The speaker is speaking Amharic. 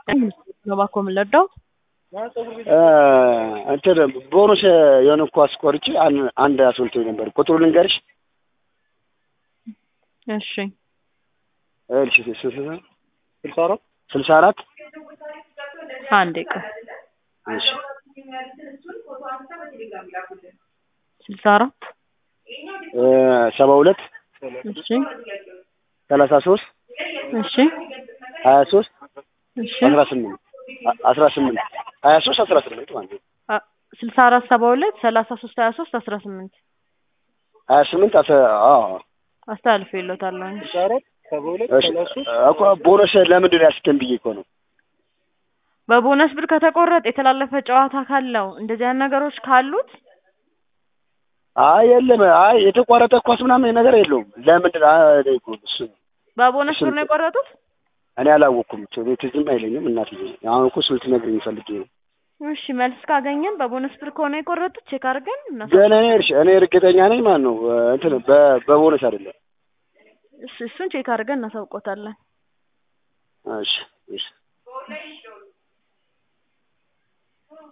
እባክዎ ምን ልርዳው? እንትን ቦነስ የሆነ ኳስ ቆርጬ አን- አንድ አስወልቶኝ ነበር። ቁጥሩ ልንገርሽ? እሺ እሺ ስልሳ ስልሳ አራት ስልሳ አራት አንዴ ቆይ እሺ ስልሳ አራት ሰባ ሁለት እሺ ሰላሳ ሶስት እሺ ሀያ ሶስት እሺ አስራ ስምንት አስራ ስምንት ሀያ ሶስት አስራ ስምንት ማለት ነው። አ- ስልሳ አራት ሰባ ሁለት ሰላሳ ሶስት ሀያ ሶስት አስራ ስምንት ሀያ ስምንት አስራ አዎ አስተላልፎ ይሎታል። እሺ እኮ ቦነስ ለምንድን ነው ያስገን ብዬ እኮ ነው። በቦነስ ብር ከተቆረጠ የተላለፈ ጨዋታ ካለው እንደዚህ አይነት ነገሮች ካሉት አይ የለም፣ አይ የተቋረጠ ኳስ ምናምን ነገር የለውም። ለምንድን ነው አይ እኔ እኮ እሱ በቦነስ ብር ነው የቆረጡት። እኔ አላወቅኩም። ትዝም አይለኝም እናትዬ። አሁን እኮ ስልት ነግረኝ ፈልጌ ነው። እሺ መልስ ካገኘን በቦነስ ብር ከሆነ የቆረጡት ቼክ አድርገን እናሳ ግን እኔ እርሽ እኔ እርግጠኛ ነኝ ማለት ነው እንትን በ- በቦነስ አይደለም። እሺ እሱን ቼክ አድርገን እናሳውቆታለን። እሺ እሺ